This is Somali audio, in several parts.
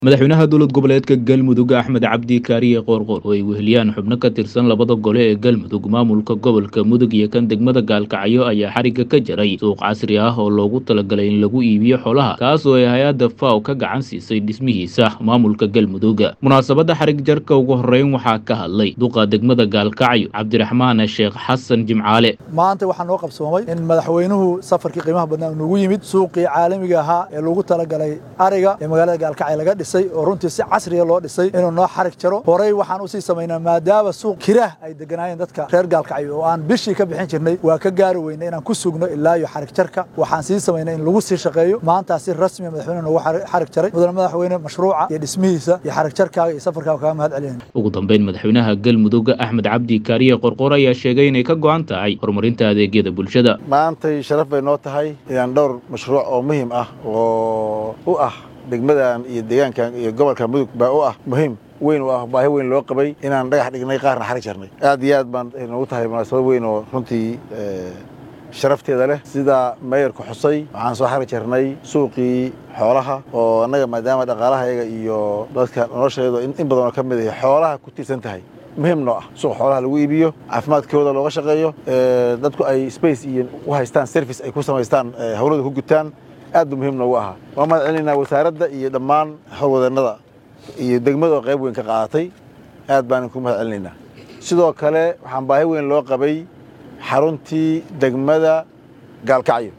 madaxweynaha dowlad goboleedka galmudug axmed cabdi kaariye qoorqoor oo ay weheliyaan xubno ka tirsan labada gole ee galmudug maamulka gobolka mudug iyo kan degmada gaalkacyo ayaa xarigga ka jaray suuq casri ah oo loogu talagalay in lagu iibiyo xolaha kaas oo ay hay-adda faw ka gacan siisay dhismihiisa maamulka galmudug munaasabadda xarig jarka ugu horreyn waxaa ka hadlay duqa degmada gaalkacyo cabdiraxmaan sheekh xasan jimcaale maanta waxaa noo qabsoomay in madaxweynuhu safarkii qiimaha badnaa uu nagu yimid suuqii caalamiga ahaa ee loogu talagalay ariga ee magaalada gaalkacyo laga dhisay oo runtii si casriya loo dhisay inuu noo xarig jaro horey waxaan usii samaynaa maadaama suuq kiraah ay deganaayeen dadka reer gaalkacyo oo aan bishii ka bixin jirnay waa ka gaari weynay inaan ku sugno ilaa iyo xarig jarka waxaan sii samaynay in lagu sii shaqeeyo maantaa si rasmiya madaxweyne noogu xarig jaray mudane madaxweyne mashruuca iyo dhismihiisa iyo xarig jarkaaga iyo safarkaaga kaga mahad celinayna ugu dambeyn madaxweynaha galmudug axmed cabdi kaariye qorqor ayaa sheegay inay ka go'an tahay horumarinta adeegyada bulshada maantay sharaf bay noo tahay inaan dhowr mashruuc oo muhiim ah oo u ah degmadan iyo deegaankan iyo gobolka mudug baa u ah muhiim weyn u ah baahi weyn loo qabay inaan dhagax dhignay qaarna xarig jarnay aad iyo aad baan noogu tahay munaasabad weyn oo runtii sharafteeda leh sida meeyarku xusay waxaan soo xarig jarnay suuqii xoolaha oo annaga maadaama dhaqaalahayaga iyo dadka nolosheedu in badan oo ka mid ah xoolaha ku tiirsan tahay muhiim noo ah suuq xoolaha lagu iibiyo caafimaadkooda looga shaqeeyo dadku ay space iyo u haystaan service ay ku samaystaan hawlada ku gutaan aad buu muhiim noogu ahaa waan mahad celinaynaa wasaaradda iyo dhammaan howlwadeennada iyo degmada oo qayb weyn ka qaadatay aad baan ku mahad celinaynaa sidoo kale waxaan baahi weyn loo qabay xaruntii degmada gaalkacyo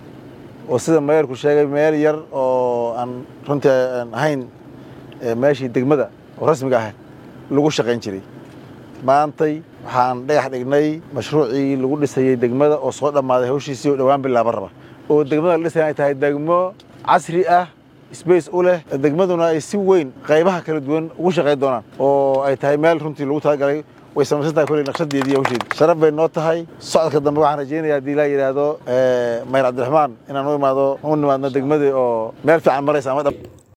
oo sida meeyarku sheegay meel yar oo aan runtii aan ahayn meeshii degmada oo rasmiga ah lagu shaqayn jiray maantay waxaan dhagax dhignay mashruucii lagu dhisayey degmada oo soo dhammaaday hawshiisii oo dhowaan bilaaba raba oo degmada la dhisay ay tahay degmo casri ah sbace u leh degmaduna ay si weyn qaybaha kala duwan ugu shaqayn doonaan oo ay tahay meel runtii lagu talagalay way samaysan tahay kolley naqshadeedii iyo hawsheedii sharaf bay noo tahay socodka dambe waxaan rajaynaya haddii laa yidhaahdo mayr cabdiraxmaan inaan u imaado u nimaadno degmadii oo meel fiican maraysa ama